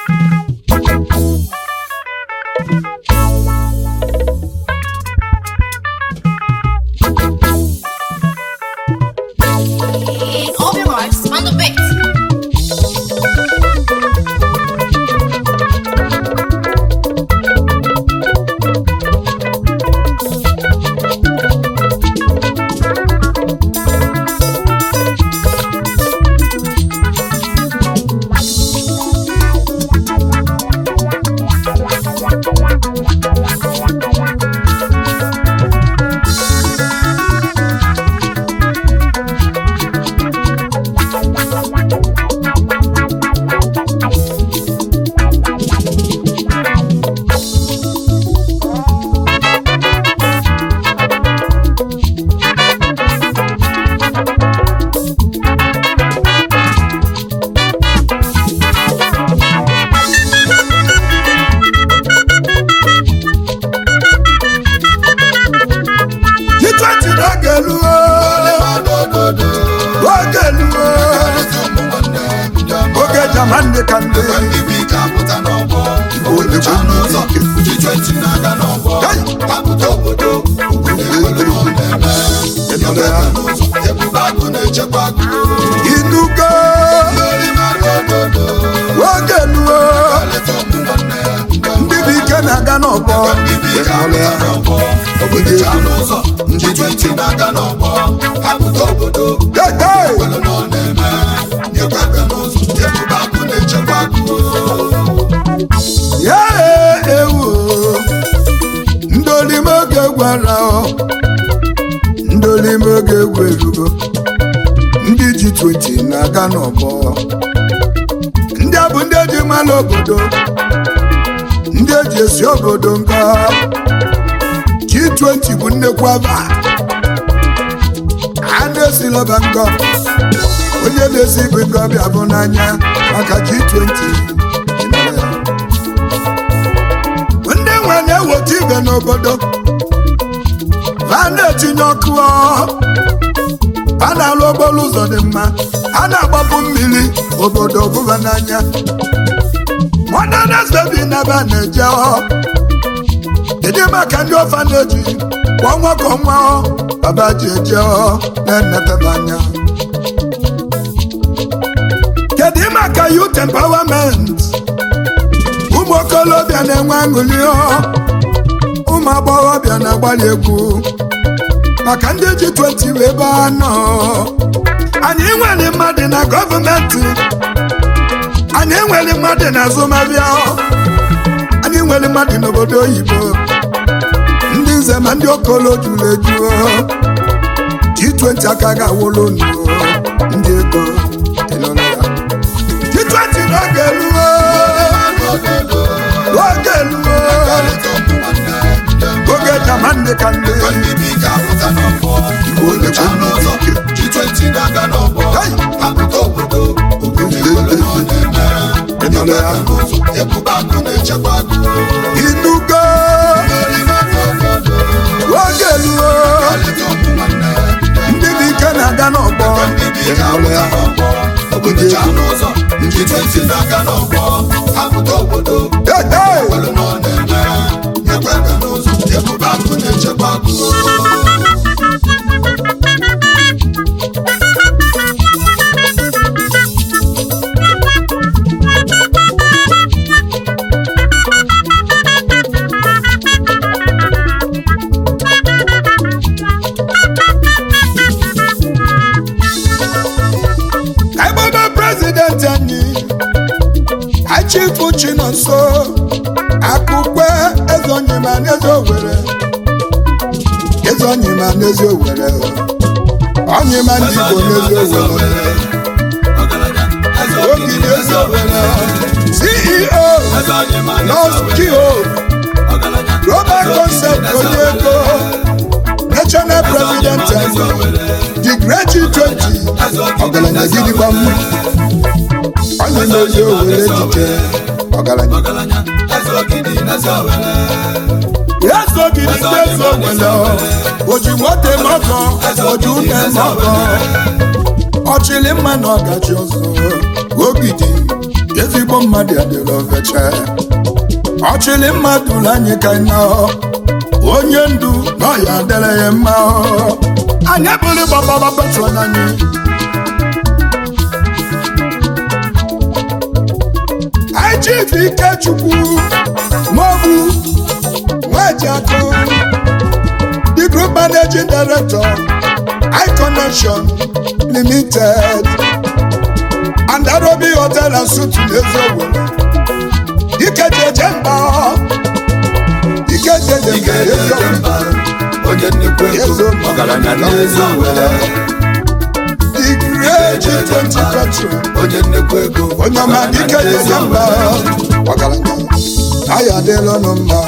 All your marks on the beat. G20 n'oge eluo oge eluo oge jamani ka ndị inugo oge eluo ndị bụ ike na-aga n'ọgbọ Hey, hey! ya ewu ndị olime oge gwara ọ ndị olime oge egwu erugo ndị ji 20 na-aga n'ọgbọ ndị a bụ ndị eji mmanụ obodo ndị eji esi obodo nga G20 bụ nnekwu aba a na-esilọba ngọ onye na-esi bụ ngọ bịa bụ n'anya maka G20 ndị nwe na-eweta ibe n'obodo ha na-etinye ọkụ ọ. ha na-alụ okporo ụzọ dị mma ha na-agbapụ mmiri obodo bụba n'anya modernes baby naba na-eje ọ kedu maka ndị ọfa na-eji kwa ọnwa ka ọnwa ọ baba ji eje ọ na-enetebe anya kedu maka youth empowerment ụmụ okolobịa na-enwe aṅụrị ọ ụmụ agbọghọbịa na-agbalị egwu maka ndị ji 20 wee ebe anọ anyị nwere mmadụ na gọọmenti anyị nwere mmadụ na azụmahịa anyị nwere mmadụ n'obodo oyibo ndị nze ma ndị okolo juru eju G20 aka ga-awụrụ unu ndị ego ịnụrụ ya G20 n'oge eluo oge eluo oge jamani ka ndị inugo oge eluo ndị bụ ike na-aga n'ọgbọ Hey, hey! Ebobe prezidenti anyị Achifu Chinonso Akụkwe Ezonyima n'ezi Owere Ezonyima n'ezi Owere Onyima ndị Igbo n'ezi Owere Ogi n'ezi Owere CEO Noskio Global Concept onye ego National President anyị The Great G20 ọgaranya gidigba m onye na-ezi Owere echiche ọgaranya ya sogidi ndị eze Owere oji moto mọkọ oji ume mọkọ ọchịlị mma na ọgachi ọzọ ogidi ezigbo mmadụ adịrọ veche ọchịlị mmadụ anyị ka na onye ndu na ọya adịrị ya mma anyị bụrụ gbababa petron anyị anyị chief ikechukwu maọbụ nwajiakụ the group managing director iconnection limited and arobi hotel and suit n'eziogbe ikejeje mba ikejeje mba eziogbe onye nnukwu ego ọgaranya n'ezi owere the great G20 petrol onye nnukwu ego onye ọma ikejeje mba ọgaranya anyị adịla ọnụ mma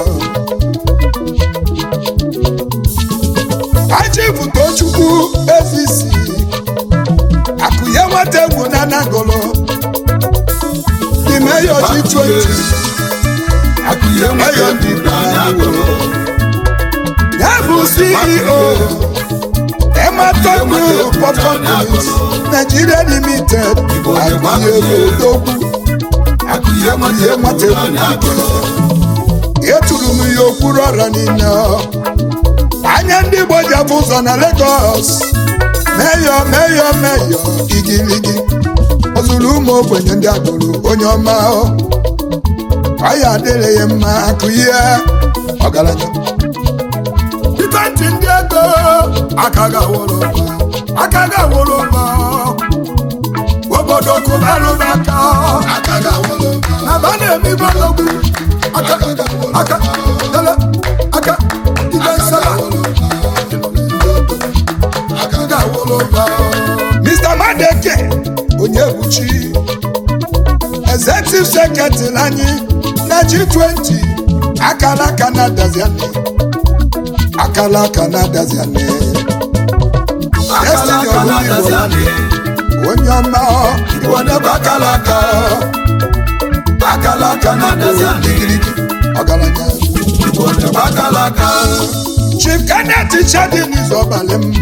achifu tochukwu ezisi akụnye nwata egwu na nagolo the mayor G20 akụnye nwere ego n'anya agụrụ ya bụ ceo Ematon Group of Companies Nigeria Limited akụnye egwu odogwu akụnye nwere nwata ego n'anya agụrụ eturu m ya okpuru ọra niile anya ndị Igbo ji abụ ụzọ na Lagos meyọ meyọ meyọ igiligi ọ zụrụ ụmụ ogbenye ndị agụrụ onye ọma ọya adịrị ya mma akụ ihe ọgaranya ibe ntị ndị ego aka ga-awụrụ ụba aka ga-awụrụ ụba obodo kụbarụba aka aka ga-awụrụ ụba na ba na-eme ibe ọlọgwu aka aka dele aka ibe nsala aka ga-awụrụ ụba Mr. Madeke Onyebuchi Executive Secretary anyị na G20 akala aka na daziani akala aka na daziani Destiny aka na-adazi Ogunigbo anyị onye ọma Igbo n'ebe akala aka akala aka na-adazi anyị igirigi ọgaranya Igbo n'ebe akala aka Chief Kenneth Chadin Izobalị m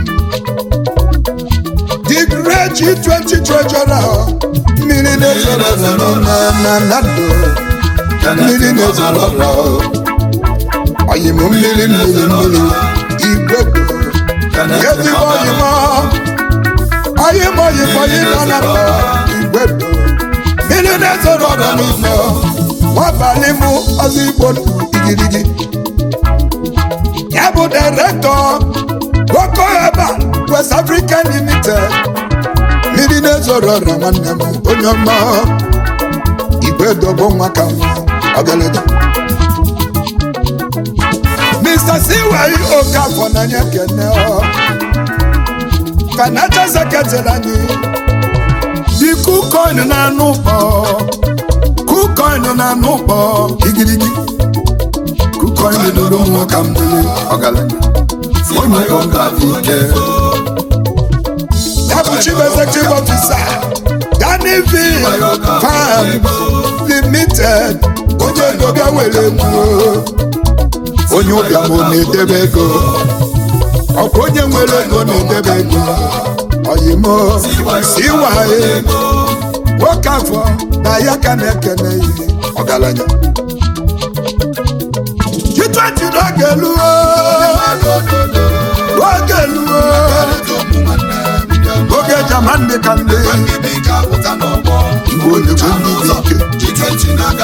The great G20 treasurer mmiri na-ezoro na na na ndụ mmiri na-ezoro ọra oyim mmiri mmiri mmiri igwe ezigbo oyim oyim oyim oyim nọ na ndụ igwe mmiri na-ezoro ọra n'ime nwabalị mụ ọzọ igbo ndụ igirigi ya bụ direktọ Boko Herbal West African Limited mmiri na-ezoro ọra nwanne m onye ọma igwe dobo nwa ka nwa ọgalada Mr. Siwai Okafọ n'anya kene ọ financial secretary anyị dị kukoin na-anụ ụkpọ kukoin na-anụ ụkpọ igirigi kukoin lụrụ nwa ka mbụ ọgalada onye ọga ike ya bụ chief executive officer Danny V Farm Limited onye dobịa were egwu onye ụbịam ọ na-edebe ego ọkwa onye nwere ego na-edebe ego oyimo siwaye nwoke afọ na ya ka na-ekene ihe ọgaranya G20 n'oge eluo oge eluo oge jaman dị ka ndị igbo na-ekwe ndị dị ike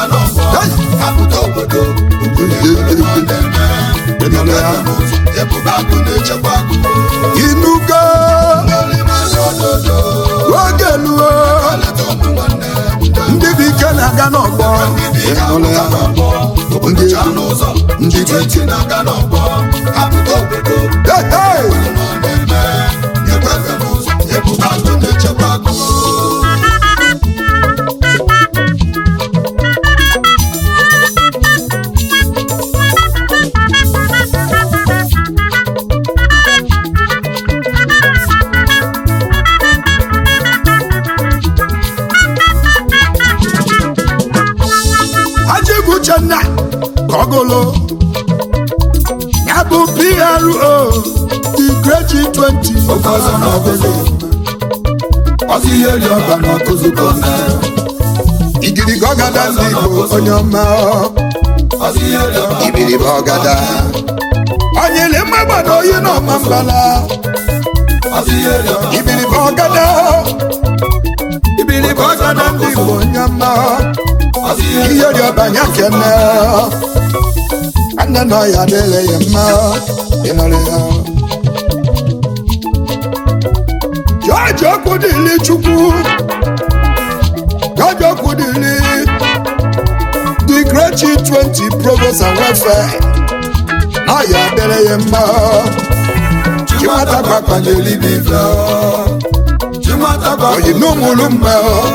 inugo oge eluo ndị bụ ike na-aga n'ọgbọ ịnụla ya ndị egwu ndị dị ike Hey, hey! Ajibu Uchenna Kogolo ya bụ PRO the great G20 Oke ọzọ n'ọgụgụ ọzọ ihe dị ọba n'ọkụzụ gọọmenti igirigi ọgada ndị igbo onye ọma ibiribe ọgada onyele mmagbada oyi n'ọma mbala ibiribe ọgada ibiribe ọgada ndị igbo onye ọma ihe dị ọbanya kene nne na ọya adịghị ya mma ịnọrọ ya jọji okwu dịli chukwu jọji okwu dịli the great G20 provost and welfare na ọya adịghị ya mma chimata gbakpanyere ibe ife oyi n'ụmụlụ mma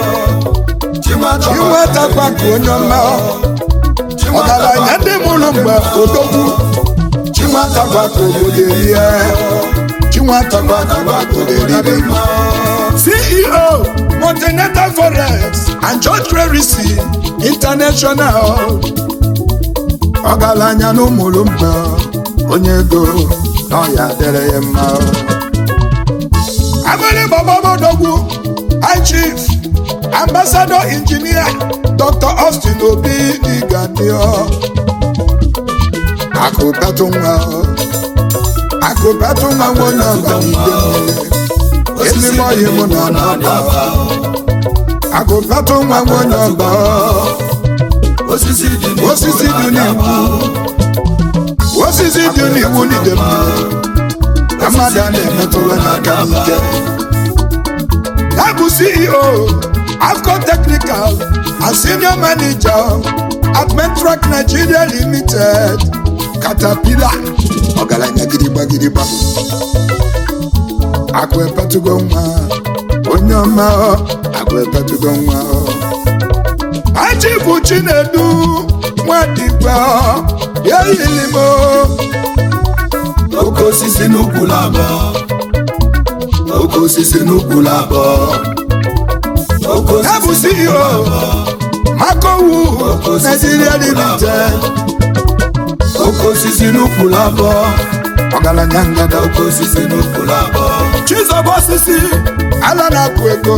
chinweta gbakọ onye ọma ọgaranya ndị mụrụ mgbe odogwu chinwata gbakọ obodo erie chinwata gbakọ obodo eribe ceo continental forex and george clerisi international ọgaranya na ụmụrụ mgbe onye ego na ọya dịrị ya mma agbịrị gbọgbọgbọdogwu high chief ambassador engineer dr austin obi digadio akụbatụ nwa akụbatụ nwa nwonye ọganibe mmiri ezigbo ọyị mụ na ọnọdụ akụbatụ nwa nwonye ọba osisi dị osisi dị n'iwu osisi dị n'iwu n'ide mmiri ka mmadụ a na-emetụrụ n'aka n'ike ya bụ ceo afco technical and senior manager at metrac nigeria limited caterpillar ọgaranya gidigba gidigba akụ epetugo nwa onye ọma ọ, akụ epetugo nwa ọ. Achi bụ Chinedu nwadigwe ya yilimo oke osisi n'ukwu labọ oke osisi n'ukwu labọ oke ya bụ osisi CEO Makowu Nigeria Limited oke osisi n'ukwu labọ ọgaranya ngada oke osisi n'ukwu labọ Chizoba osisi ala na-apụ ego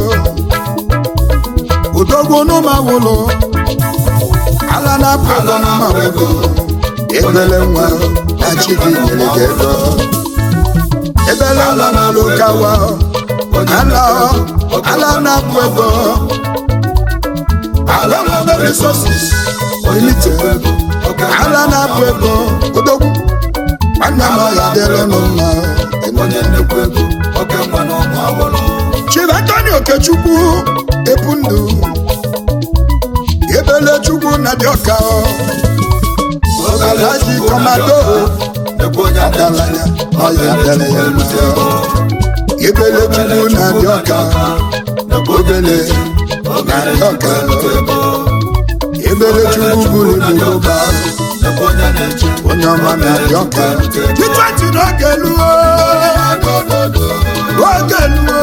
udogwu n'ụmawụlụ ala na-apụ ego n'ụmawụlụ ebele nwa na chidi nyere gị ego ebele nwa na-alụ kawa ala ala na-apụ ego ala nwere resources limited ala na-apụ ego udogwu nwanne m ọya dịrị nụ mma onye nnekwu ego oke nwa na ụmụ awọrọ Chief Anthony Okechukwu Epundụ Ebele Chukwu na Dioka Alhaji Komado nnekwu onye Ọgaranya ọya dere ya mma Ebele Chukwu na Dioka Obele na Dioka Ebele Chukwu buru Yoruba nnekwu onye na-eche onye ọma na Dioka Titweti n'oge luo Oge luo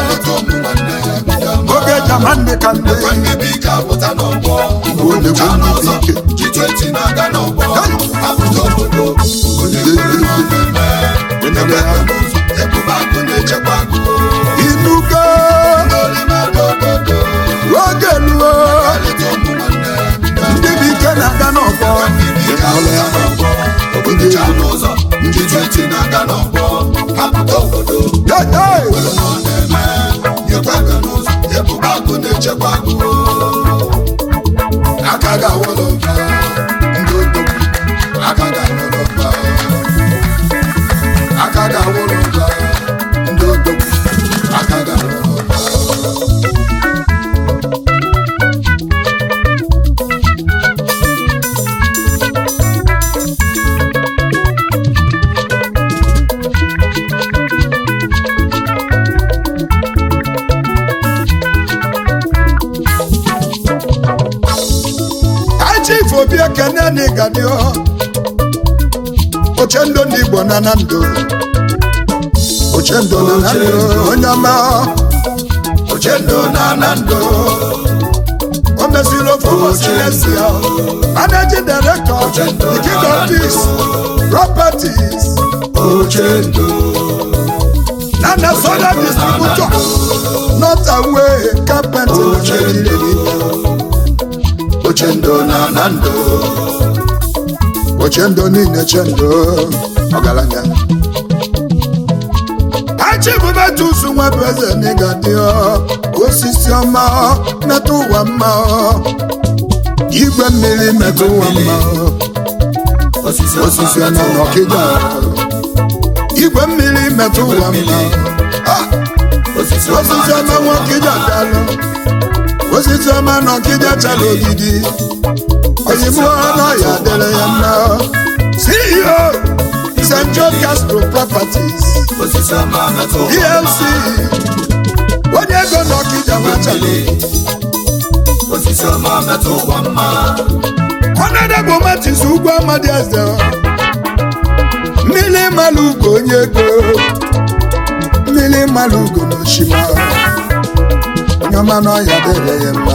Oge Jamani ka ndị Ndị ike apụta n'ọgbọ onye bụ ndị ike G20 na-aga n'ọgbọ apụta obodo onye Enere ha ebube akụ na-echekwa akụ inugo n'olimedododo oge luo alịta ụmụ nwanne ndị bụ ike na-aga n'ọgbọ ndị ike apụta n'ọgbọ obodo cha n'ụzọ G20 na-aga n'ọgbọ apụta obodo Hey, hey! ụlọ ọ na-eme nyekwa aka n'ụzọ ebube akụ na-echekwa akụ aka ga-awụlọ mba ndị odogwu aka ga-awụlọ mba aka ga-awụlọ mba ndị odogwu aka ga-awụlọ mba Chief Obi Ekene n'Igadio Ochendo ndị Igbo na na ndụ Ochendo na na ndụ onye ọma ochendo na anando o meziri ofe ụbọchị Lesia Managing Director The King of Peace Properties ochendo na na solar distributor not away carpenter na Nigeria ochendo na na ndụ ochendo niile chendo ọgaranya achịbụbetusu nwa bụ eze n'ịga dị osisi ọma metụ ụwa mma igwe mmiri metụ ụwa mma osisi osisi ọma n'ọkịja igwe mmiri metụ ụwa mma osisi osisi ọma nwọkịja dalụ osisi ọma n'ọkịja chala ogidi oyibo ọnọya dịrị ya mma ceo st john castro properties osisi ọma metụ plc onye ego n'ọkịja nwachala osisi ọma metụ ụwa mma ọnọdụ matis ugwu amadi eze mmiri mmalụ ugo onye ego mmiri mmalụ ugo n'oshima onye ọma n'ọya dịrị ya mma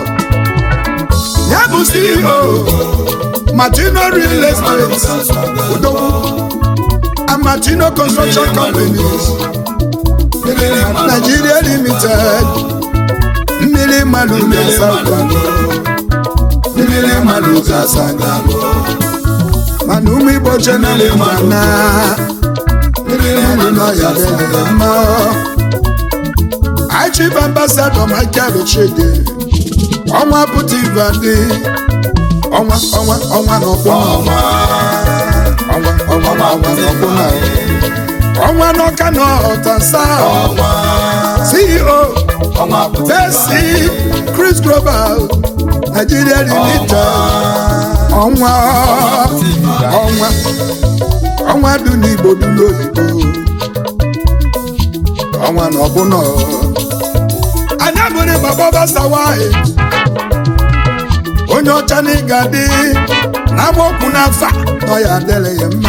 ya bụ ceo martino real estate udogwu amatino construction companies nigeria limited mmiri mmalụ ugo south mmiri mmadụ ga-asaga mana ụmụ igbo chenere mana mmiri mmadụ n'ọya dịrị mma achịbụ ambasadọ michael chidi ọnwa pụta ibadị ọnwa ọnwa ọnwa n'ọkwụ ọnwa ọnwa ọnwa ọnwa n'ọkwụ na ọnwa n'ọka n'ọtasa ceo ọnwa pụta Bẹ́ẹ̀sì Chris Global Nigeria Limited ọnwa ọnwa ọnwa dị n'Igbo dị n'oyibo ọnwa na ọbụna anyị abụrụ baba basawaị onye ọcha na ịga dị n'amaokwu n'afa nọ ya adịrị ya mma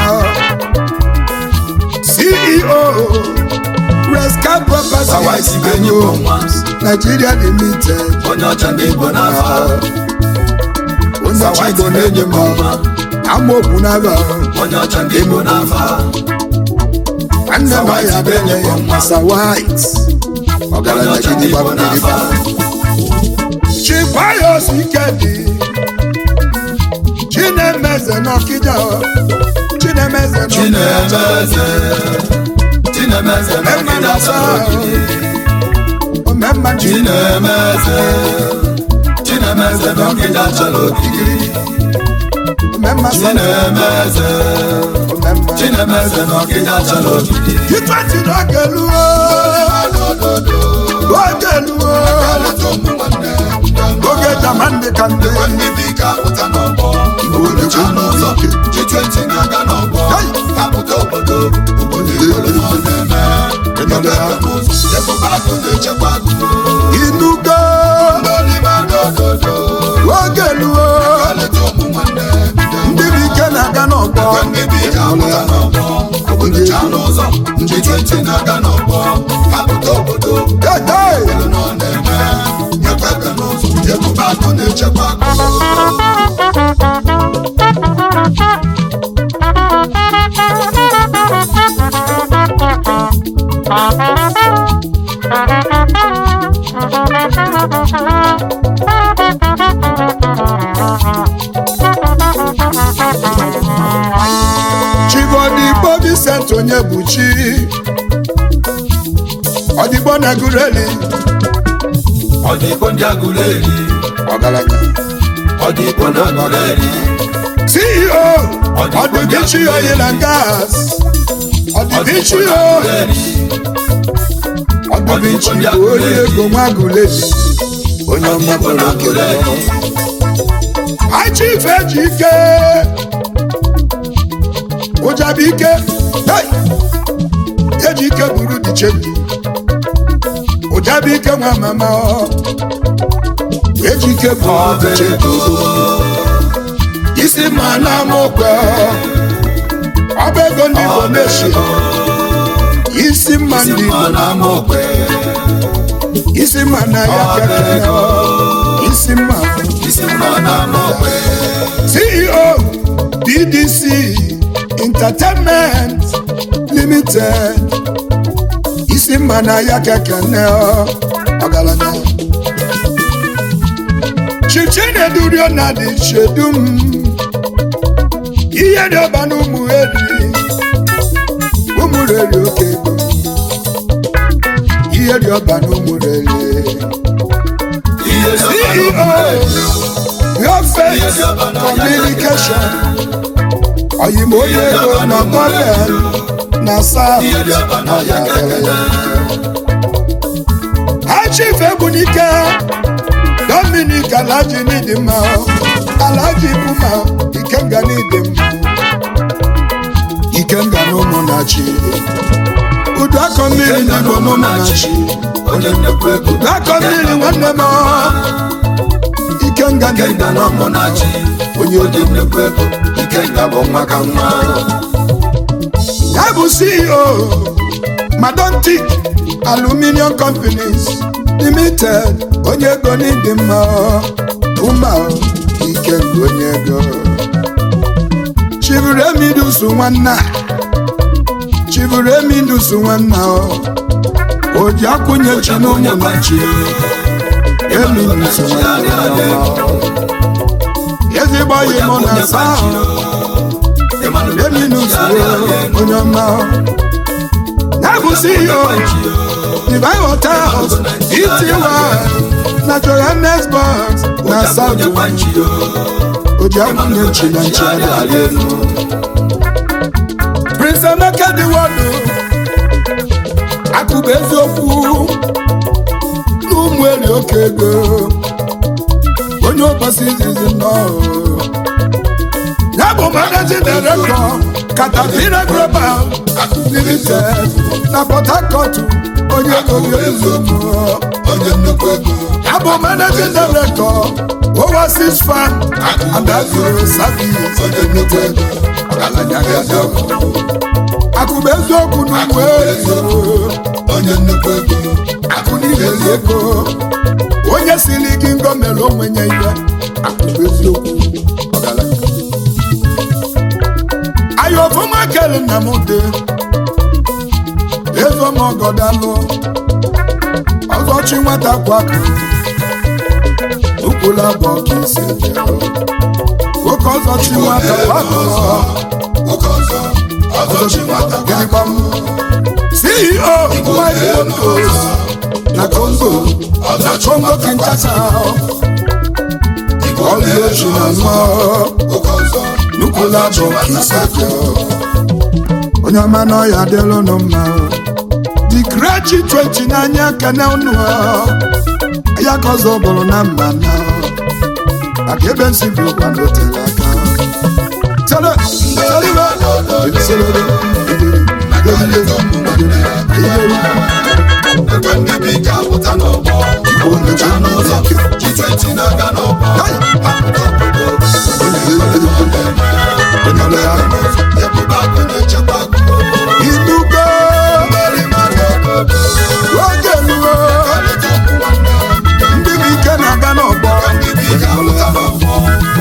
CEO Resca Hawaii si Properties enyi bụ nwa Nigeria Limited onye ọcha ndị Igbo n'afọ onye ọcha Hawaii Igbo si na-enye enyi m bụ nwa amaokwu n'aba onye ọcha ndị Igbo n'afọ nwanne m ya bere ya masa white onye ọgaranya ọcha ndị gidi Igbo gbabiri n'afọ chipayos ikedi chinemeze n'ọkịja chinemeze n'ọkịja Chinemeze Chinemeze n'ọkịja chọrọ ogidi omemma Chinemeze Chinemeze n'ọkịja chọrọ ogidi omemma Chinemeze omemma Chinemeze n'ọkịja chọrọ ogidi itweti n'oge luo oge luo oge jamandi ka ndị Igbo na-ekwu n'ụzọ G20 na-aga n'ọgbọ Hey! kapụta obodo obodo igolo nọ na-eme Ebe ụzọ ebe akụ na-echekwa akụ inugo Ndolimadododo oge luo Kaleta ụmụ nwanne ndị bụ ike na-aga n'ọgbọ Ndị bi ga-apụta n'ọgbọ Obodo cha n'ụzọ G20 na-aga n'ọgbọ kapụta obodo Hey, hey! igolo nọ na-eme Nyekwa ebe n'ụzọ ebe akụ na-echekwa akụ chigodigbo Vincent onye bụ chi ọdịgbo na gureli Ọ dị Igbo ndị agụrụ eri ọgaranya Ọ dị Igbo na agụrụ eri ceo ọdịbichi oil and gas ọdịbichi o ọdịbichi bụ onye ego nwa gureli onye ọma bụrụ okere achif eji ike ụjabụ ike hey! eji ike buru dichendi ụjabụ ike nwa mama eji ike buru dichendi isi ma na amokwe ọba ego ndị Igbo na-eshi isi mma ndị Igbo na amokwe isi mma na ya kekere isi mma isi mma na amokwe CEO DDC Entertainment Limited isi mma na ya kekene ọgaranya chichinedurio na dị chedum ihe dị ọba na ụmụ eri ụmụ reri oke ego ihe dị ọba na ụmụ reri ihe dị ọba na ụmụ reri Gọọmenti Communication oyimo onye ego na Gọọmenti na South ihe dị ọba na ọya kekele ha chief Egbunike Dominic Alhaji Nidimma Alhaji Puma Ikenga Nidimma Ikenga na ụmụnachi udu akọ mmiri n'igbo n'ụmụnachi onye nnekwu ego udu akọ mmiri nwanne m Ikenga Ikenga na ọmụ na-achị onye onye nnekwu ego Ikenga bụ nwa ka nwa ya bụ CEO Madontic Aluminium Companies Limited onye ego n'ịdị mma ụma Ikenga onye ego chiburu emidusu nwanna chiburu emidusu nwanna o ji akwụnye chi n'ụmụ na chi emidusu nwanna ezigbo yi mụ na saa emidusu onye ọma ya bụ CEO Divine Hotels Ity na Johannesburg na South oji akwụnye chi na nchi adịghị elu Prince Emeka Dịwọdụ akụba eziokwu n'ụmụ eri oke ego onye ụbọchị izizi nọ ya bụ managing director Caterpillar Global Limited na Port Harcourt onye ego eziokwu onye nnekwu ego ya bụ managing director Overseas Farm and Agro Service onye nnekwu ego ọgaranya ga-adị ọkụ akụba eziokwu n'ụmụ eri onye nnekwu ego akụ niile dị ego onye siri gị ngo mere onwe ya ihe akụkọ eziokwu ọgaranya anyị ọfụma kere nna m dị ego m ọgọdalụ ọzọchi nwata kwakụ ụkwụla bụ ọka isi eje oke ọzọchi nwata kwakụ oke ọzọ ọzọchi nwata gịnịkwa m CEO White Photos na Congo na Congo Kinshasa ọlụ ochi na nwa oke ọzọ nukwula bụ kisafia onye ọma na ọya adịlụ nụ mma the great G20 n'anya kene unu ya ka ọzọ bụrụ na mba na maka ebe nsi bụ ụkwa na otere aka Tele, telibe, ebisolebe, ebiri, ebiri, ebiri, ekwe ndị bụ ike apụta n'ọgbọ igbo nyocha n'ụzọ G20 na-aga n'ọgbọ apụta obodo ebiri, ebube akụ na-echekwa akụ inugo mmeri mmadụ obodo oge luo kalịta ọkụ nwanne ndị bụ ike na-aga n'ọgbọ ndị bụ ike apụta n'ọgbọ